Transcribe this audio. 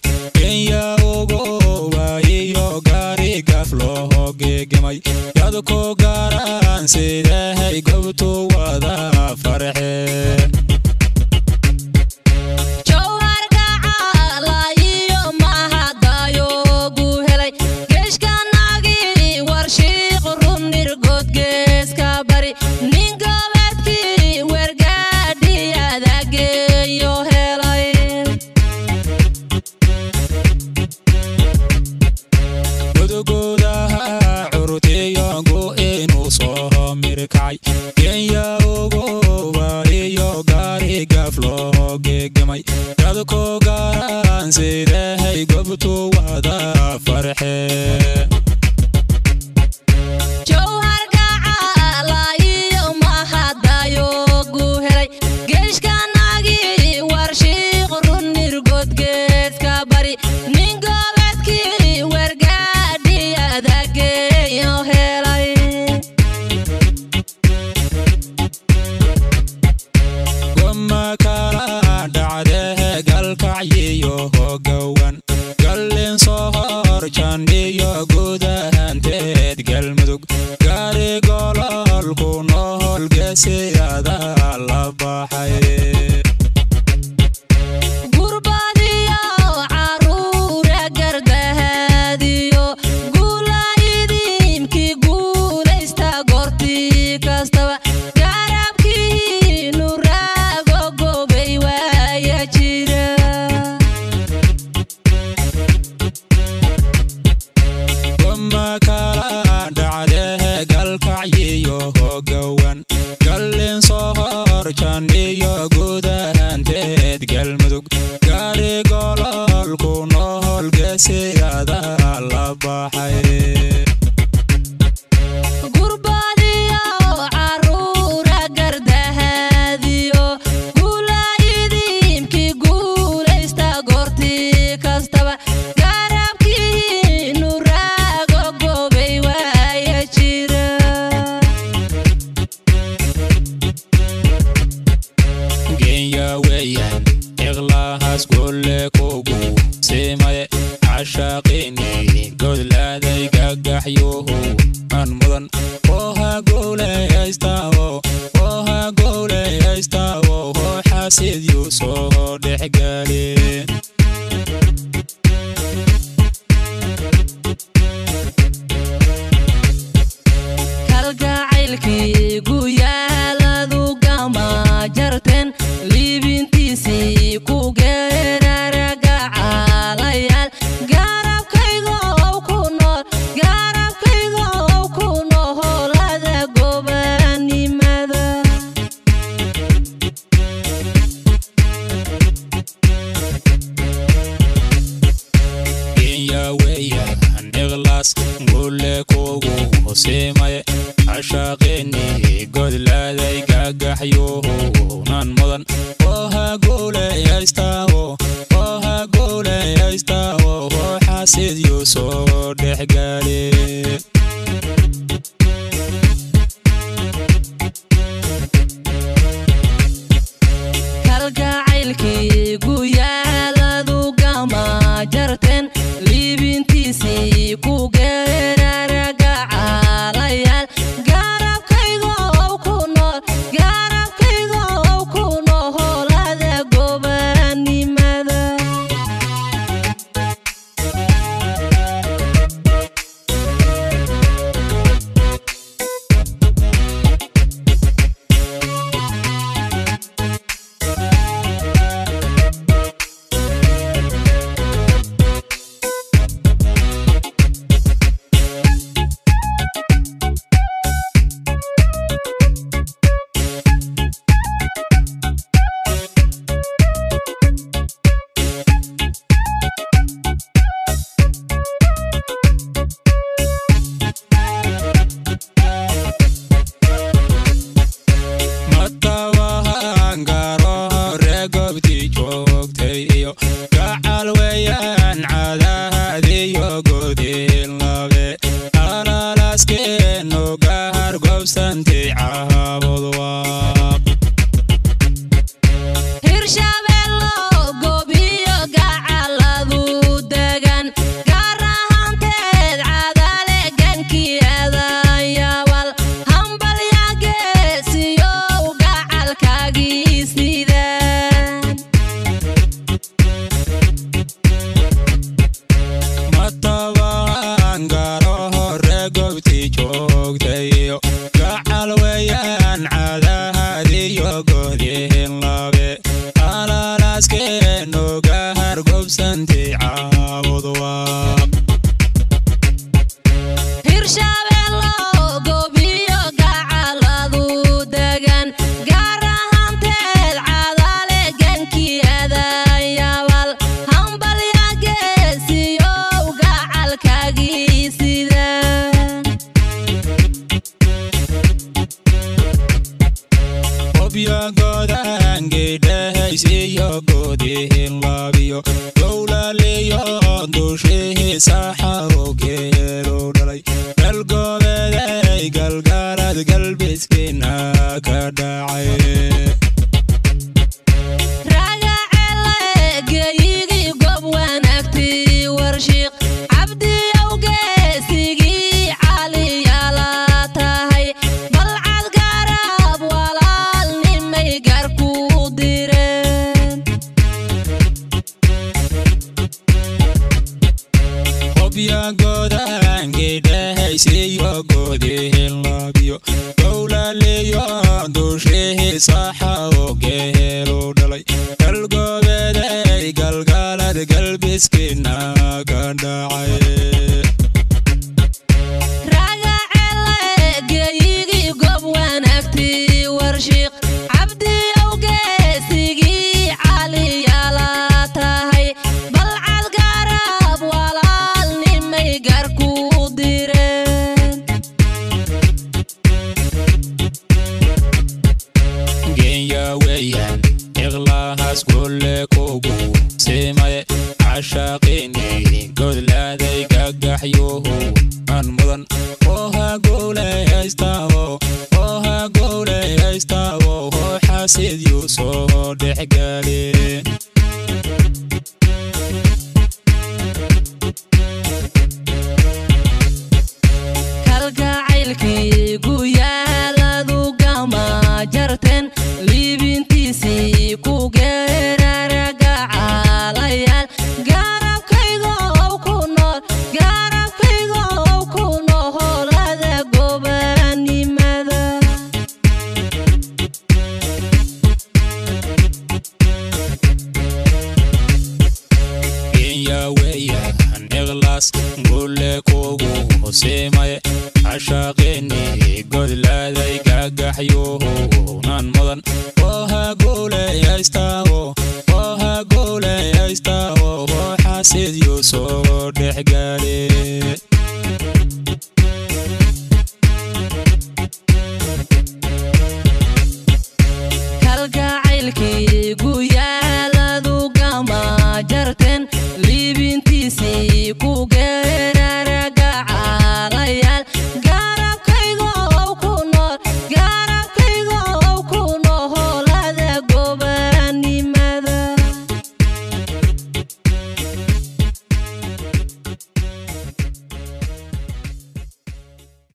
kenya ugoba iyo gaari gaf loo geegamay yadko gaaraan sidahay gobtu wada farxe gudugoodaha curutiyangu inuu soo mirkacay kenya ugoba iyo gaari gaf loo geegamay yadko gaaraan sidahay gobtu wada farxe goma kala dhacdee galkacyiyo hogowan gallin soo hor jandhiyo gudahanteed galmudug gaari gololku nohol geesiyada la baxay goma kala dhacdee galkacyiyo hogowan gallin soo hor jandhiyo gudahanteed galmudug gaari gololku nohol geesiyada la baxay genya weeyaan iqlahaas golle kugu simaye cashaaqini godlaaday gagaxyuhu an mudan oha gowlayaystawo oha gowlayaystawo hoo xasidyu soo dhexgaale gantay caawad waaq hirshabeello gobiyo gacaladu degan gaar ahaanteed cadale genkii adayabal hambalya geesiyow gacalkagii sida obyagodaangeydhahays iyo goodihin laabiyo gowlaliyo dushihii saxaro geelu dhalay galgoobeeday galgaarad galbiskiina ka dhacay ragacele geyigii gob wanaagti warshiiq cabdiyow geesigii caliyala tahay balcad garab walaal nimay garku direen obyagodaangeydhahays iyo goodihin laabiyo gowlaliyo dushihii saxaro geelu dhalay galgoobeeday galgaalad galbiskiina ka dhacay ragacele geyigii gob wanaagti warshiiq cabdiyow geesigii caliyala tahay balcad garab walaal nimay garku direen geenya weeyaan iqlahaas golle kugu simaye cashaaqini godlaaday gagaxyuhu an mudan oha gowlayaystaabo oha gowlayaystaabo hoo xasidyu soo dhexgale kalgacaylkii guyaaladu gama jarteen liibintiisii ku geeraragacaalayaal garabkaygow ku nool garabkaygow ku noholada gobanimada geenya weeyaan iqlaas gulle kugu simaye cashaaqini godlaaday gagaxyuhu nan mudan oha gowlayaystaabo oha gowlayaystaabo hoo xasidyu soo dhexgale kalgacaylkii